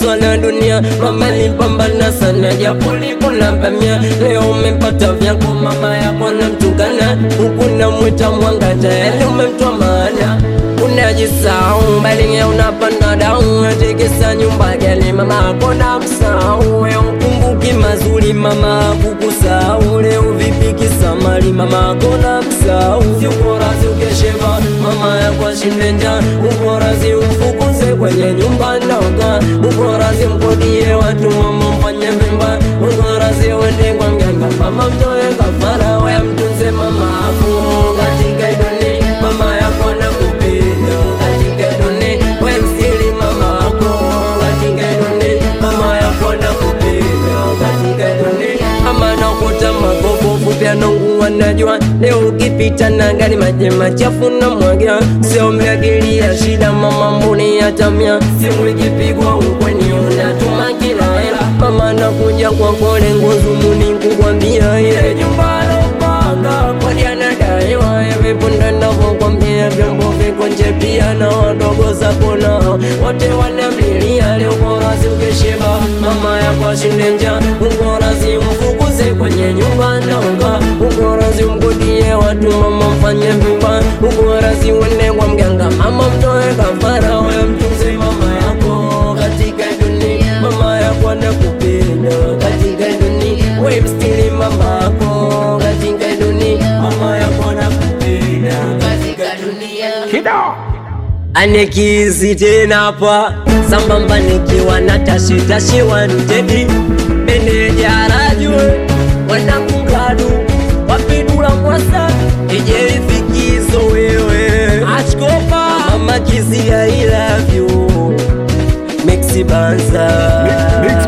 sana dunia mama lipambana sana japo likula pamia leo umepata vyako mama yako namtukana huku namwita mwanga tayari umemtwa maana unajisahau balinge unapanda dau atekesa nyumba gani mama akona msahau we ukumbuki mazuri mama kukusahau leo vipi kisamali mama akona msahau ukorazi ukesheva mama yako ashinde njaa ukorazi umfukuze kwenye nyumba ndoga ukorazi mkodie watu mama mfanye vimba ukorazi uende kwa mganga mama mtoe kafara we mtunze mama ako katika dunia mama yako nakupenda katika dunia we msiri mama ako katika dunia mama yako nakupenda katika dunia ama nakuta magogo fupya nongu wanajua leo ukipita na gari maji machafu na mwagia sio mlagilia shida mama mbuni ya tamia simu ikipigwa ukweni unatuma kila hela mama nakuja kwa kole ngozumuni kukwambia ile nyumba lopanga kodi anadaiwa hivi punde navyokwambia vyombo viko nje pia na wadogo zako nao wote wanamlilia leo korazi ukeshiba mama yako ashinde njaa ukorazi mfukuze kwenye nyumba naonga ukorazi mkodie watu mama mfanye vimba ukorazi uende kwa mganga mama mtoe kafara we mtunze mama yako katika dunia mama yako anakupenda katika dunia we mstili mama yako katika dunia mama yako anakupenda katika dunia anekizi tena hapa sambamba nikiwa na tashitashi wantedi meneja rajwe wanakungadu wapidula mwasa ijeifikizo wewe achkopa mama kizi I love you Mexi Banza Mix